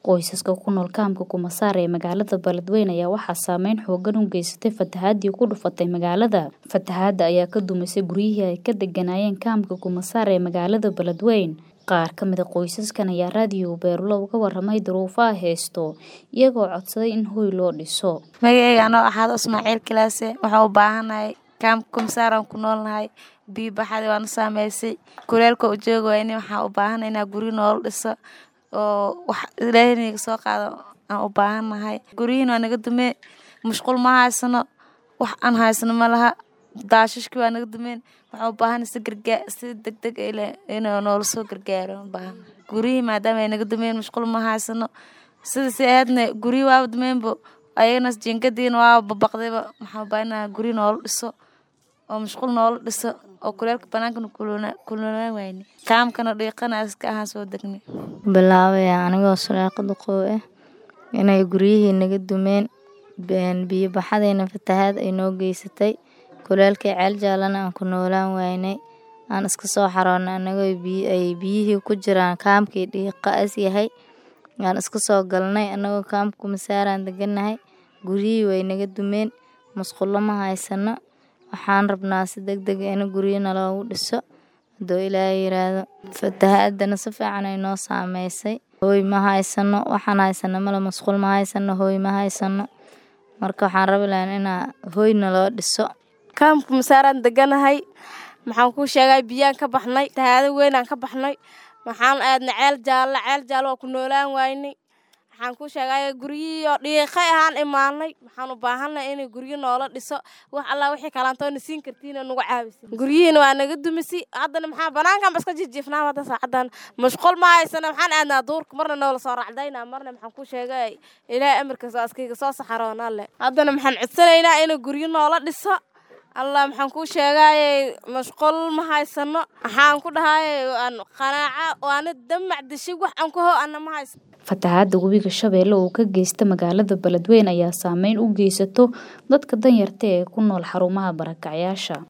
Qoysaska ku nool kaamka Kumasaar ee magaalada Beledweyne ayaa waxaa saameyn xooggan u geysatay fatahaadii ku dhufatay magaalada. Fatahaadda ayaa ka dumisay guryihii ay ka deganaayeen kaamka Kumasaar ee magaalada Beledweyne. Qaar ka mid ah qoysaskan ayaa raadiyo Beerlo uga warramay duruufaha haysto, iyagoo codsaday in hoy loo dhiso. Magacayga anoo ahaado Ismaaciil Kilaase waxaan u baahanahay kaamka Kumasaar aan ku noolnahay biyo baxadii waana saameysay kuleelka u joogi wayne waxaan u baahanahay inaa guryo noola dhiso oo wax ilaahay naga soo qaado aan u baahanahay guryihiina waa naga dumeen musqul ma haysano wax aan haysano ma laha daashashkii waa naga dumeen waxaan u baahanahay si gargaar si degdeg inuu noola soo gargaaro u baahanahay guryihii maadaama ay naga dumeen musqul ma haysano sida si ahaydna guryo waaba dumeenbo ayagana jiingadiina waaba babaqdayba waxaan u baahanahay guryo noola dhiso oo musqul noola dhiso oo kuleelka banaankana kululaa wayne kaamkana dhiiqana iska ahaan soo degnay bilaabaya anigoo sulaaqada qoow ah inay guryihii naga dumeen biyo baxadayna fatahaad ay noo geysatay kuleelkii ceel jaalana aan ku noolaan waynay aan iska soo xaroonay anagoo ay biyihii ku jiraan kaamkii dhiiqa as yahay aan iska soo galnay anagoo kaamka Kumasaaraan deganahay guryihii way naga dumeen musqulo ma haysano waxaan rabnaa si degdeg ah in guryo naloogu dhiso haduu ilaahay yiraahdo fatahaadana si fiican ay noo saameysay hooy ma haysano waxaan haysano male musqul ma haysano hooy ma haysano marka waxaan rabi lahayn inaa hooy naloo dhiso kaamka Kumasaaraan deganahay maxaan kuu sheegay biyaan ka baxnay fatahaado weyn aan ka baxnay waxaan aadnay ceel jaalle ceel jaalle waa ku noolaan waynay waxaan kuu sheegay guryihii oo dhiiqay ahaan imaanay waxaan u baahannahay inay guryo noola dhiso wax allah wixii kalaantoona siin kartiin oo nagu caawisa guryihiina waa naga dumisi haddana maxaa banaankan ba iska jijiifnaa hadda saacadan mashquul ma haysana waxaan aadnaa duurka marna noola soo racdaynaa marna maxaan kuu sheegay ilaahay amarkiisa waa iskayga soo saxaroona le haddana maxaan codsanaynaa inay guryo noola dhiso allah maxaan kuu sheegaye mashquul ma haysano waxaan ku dhahay qanaaca waana damac dishay wax aan ku ho ana ma haysano fatahaadda webiga shabeelle oo ka geysta magaalada Beledweyne ayaa saameyn u geysato dadka danyarta ee ku nool xarumaha barakacyaasha